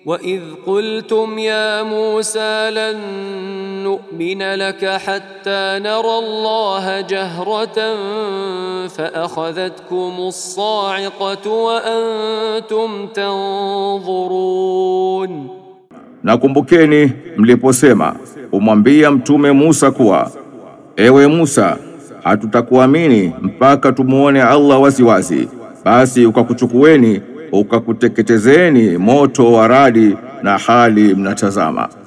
واذ قلتم يا موسى لن نؤمن لك حتى نرى الله جهره فاخذتكم الصاعقه وانتم تنظرون Nakumbukeni mliposema umwambia mtume Musa kuwa ewe Musa hatutakuamini mpaka tumuone Allah waziwazi basi ukakuchukueni ukakuteketezeni moto wa radi na hali mnatazama